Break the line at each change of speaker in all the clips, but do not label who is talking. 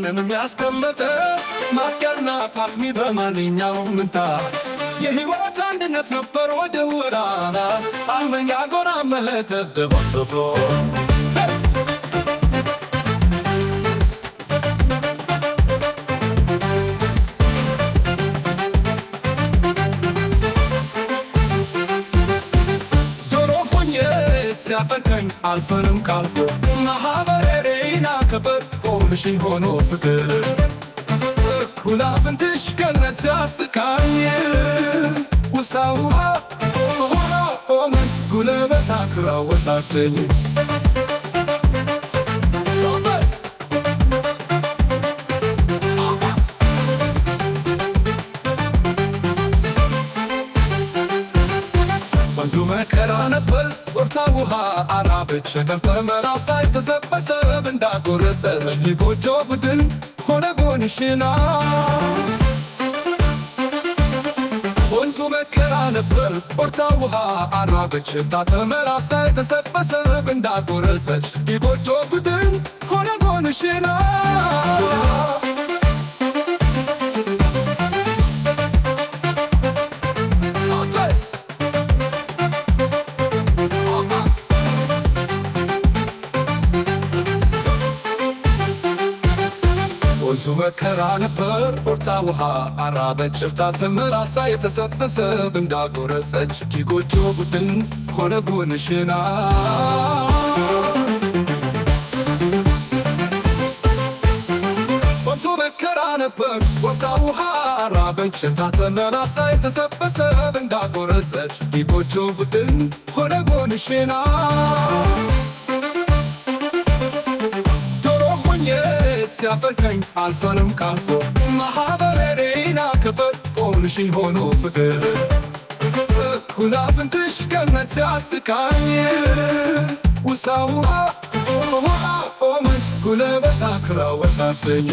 ማንንም ያስቀመጠ ማቅያና ፓርሚ በማንኛውም ምንታ የህይወት አንድነት ነበር ወደ ወራና አርመኛ ጎራ መለተ ደባደቦ ዶሮ ሆኜ ሲያፈርከኝ አልፈንም ካልፎ ማህበሬና ከበር ቆምሽኝ ሆኖ ፍቅር ኩላፍንትሽ ገነት ሲያስቃኝ ውሳውሃ ሆኖ ሆመስ ጉልበት አክራ ወጣሰኝ ወንዙ መከራ ነበር ወርታ ውሃ አራበች ነበር መራሳይ ተሰበሰብ እንዳጎረጸች የጎጆ ቡድን ሆነ ጎንሽና ወንዙ መከራ ነበር ወርታ ውሃ አራበች ተመራሳይ ተሰበሰብ እንዳጎረጸች የጎጆ ቡድን ሆነ ጎንሽና ወንዙ መከራ ነበር ቦርታ ውሃ አራበች እርታ ተመላሳ የተሰበሰብ እንዳጎረጸች የጎጆ ቡድን ሆነ ጎንሽና ወንዙ መከራ ነበር ቦርታ ውሃ አራበች እርታ ተመላሳ የተሰበሰብ እንዳጎረጸች የጎጆ ቡድን ሆነ ጎንሽና ዶሮ ሆኜ ሲያፈርከኝ አልፈንም ካልፎ ማህበሬና ከበር ቆምሽኝ ሆኖ ፍቅር ኩላፍንትሽ ገነት ሲያስቃኝ ውሳውሃ ኦመስ ጉልበት አክራ ወጣሰኝ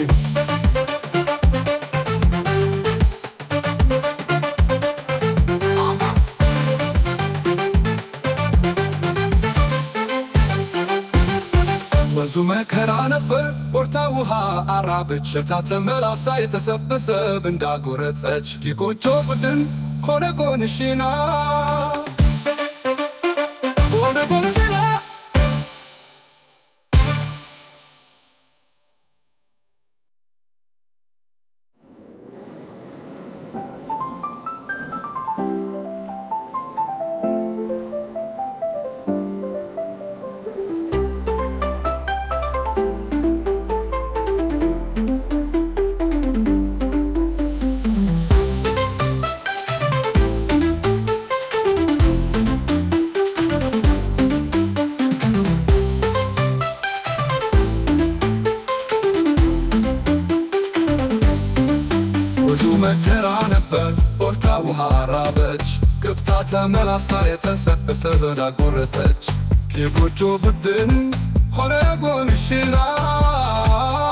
ወንዙ መከራ ነበር ቦርታ ውሃ አራበች ሸርታ ተመላሳ የተሰበሰብ እንዳጎረጸች የጎጆ ቡድን ሆነ ጎንሽና ሆነ ጎንሽና ብዙ መከራ ነበር ቦርታ ውሃ ራበች ገብታ ተመላሳ የተሰበሰበ ዳጎረሰች የጎጆ ቡድን ሆነ ጎንሽና